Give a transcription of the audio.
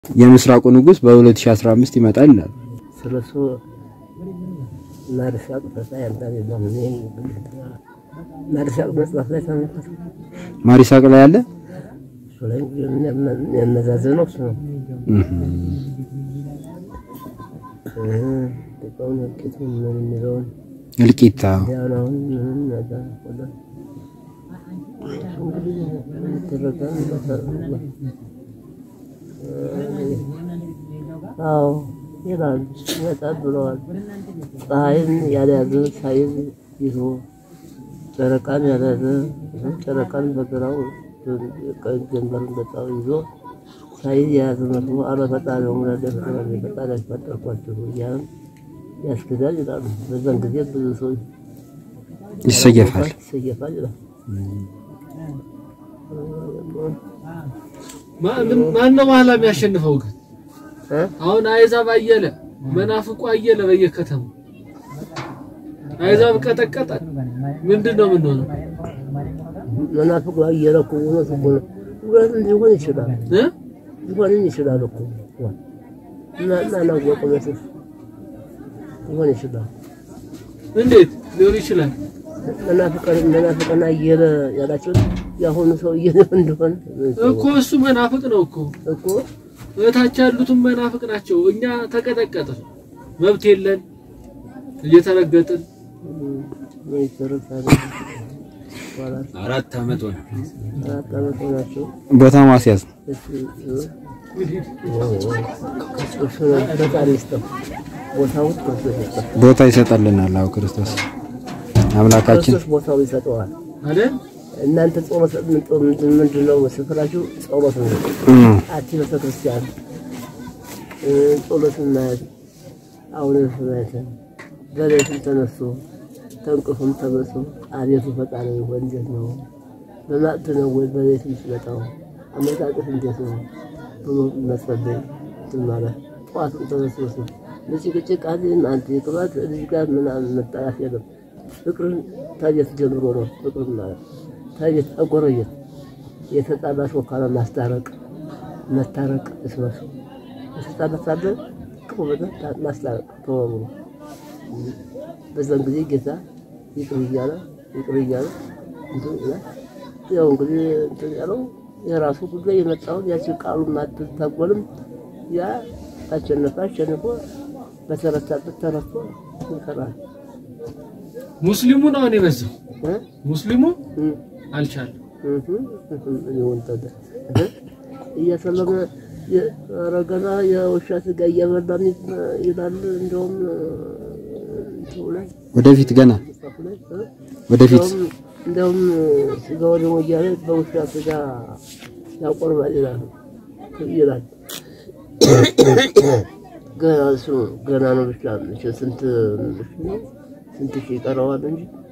የምስራቁ ንጉስ በ2015 ይመጣል ይላል። ስለሱ ናርሳቅ ፈታ ያንታል የለም እኔ ናርሳቅ መጽሐፍ ላይ ተመልከቱ። ማሪሳቅ ላይ አለ። እሱ ላይ የሚያመዛዝነው እሱ ነው። ጥቃውን እልቂቱን ምን የሚለውን እልቂታ ያናውን ምንም ነገር ወደ እንግዲህ የሚደረገውን አዎ ይላል ይመጣል ብለዋል። ፀሐይን ያልያዘ ፀሐይን ይዞ ጨረቃን ያልያዘ ጨረቃን በግራው ቀኝ ጀንበርን በጣው ይዞ ፀሐይን የያዘ መስሎ አለ ፈጣሪ ሙላደ ፈጣሪ ፈጣሪ ያስፈጠርኳቸው እያለን ያስክዳል ይላሉ። በዛን ጊዜ ብዙ ሰው ይሰየፋል። ይሰየፋል ይላል። ማን ነው በኋላ የሚያሸንፈው ግን? እ? አሁን አይዛብ አየለ መናፍቁ አየለ በየከተማው አይዛብ ቀጠቀጠ። ምንድን ነው የምንሆነው? መናፍቅ አየለ እኮ እውነት እኮ ነው። እውነት ሊሆን ይችላል እ? ሊሆንም ይችላል እኮ እና እና ናወቀ መስል ሊሆን ይችላል። እንዴት ሊሆን ይችላል? መናፍቀን መናፍቀን አየለ ያላቸው የአሁኑ ሰውዬ እንደሆነ እኮ እሱ መናፍቅ ነው እኮ እኮ እታች ያሉትም መናፍቅ ናቸው። እኛ ተቀጠቀጥን፣ መብት የለን፣ እየተረገጥን ምን ይደረጋል? ይባላል። አራት ዓመት ሆነ። አራት ዓመት ሆናቸው ቦታ ማስያዝ እሱ ነው ፈጣሪ ይስጠው ቦታውን ክርስቶስ ይስጠው። ቦታ ይሰጠልናል። አዎ ክርስቶስ አምላካችን ክርስቶስ ቦታውን ይሰጠዋል። አይደል? እናንተ ጾመት ምንድን ነው ስፍራችሁ? ጸሎት ነው። እም፣ አቲ ቤተክርስቲያን ጸሎት እናያት አሁን ስናያት በሌትም ተነሱ ተንቅፉም ተመሱ አቤቱ ፈጣሪ ሆይ እንዴት ነው በማዕድ ነው ወይ በሌትም ሲመጣው አመጣጥፍ እንዴት ነው ብሎ መጸለይ እንትን ማለት ጠዋትም ተነሱ ለጭቅጭቅ አዜን አንተ የቅባት ልጅ ጋር ምናምን መጣላት የለም ፍቅርን ታየት ጀምሮ ነው ፍቅርን ማለት ታየት አጎረየት የተጣላ ሰው ካለ ማስታረቅ መታረቅ እስመሱ የተጣላ ሳለ ቅሙ በጣም ማስታረቅ ተወሩ። በዛን ጊዜ ጌታ ይቅር እያለ ይቅር እያለ እንትን ይላል። ያው እንግዲህ እንትን ያለው የራሱ ጉዳይ የመጣውን ያቺ ቃሉን ማትታጎልም ያ አሸነፈ አሸንፎ በተረታበት ተረቶ ይሰራል። ሙስሊሙ ነው አሁን የበዛው። እ? ሙስሊሙ እ? አልቻለም። ሊሆንተደ እያሰለመ ረገና የውሻ ስጋ እየበላ ይላል። እንደውም እንትኑ ላይ ወደፊት ገና መጽሐፉ ላይ እ? ወደፊት እንደውም- እንደውም ስጋ ወደሞ እያለ በውሻ ስጋ ያቆርባል ይላል ይላል። ገና እሱ ገና ነው ብቻ ስንት ስንት ሺህ ይቀረዋል እንጂ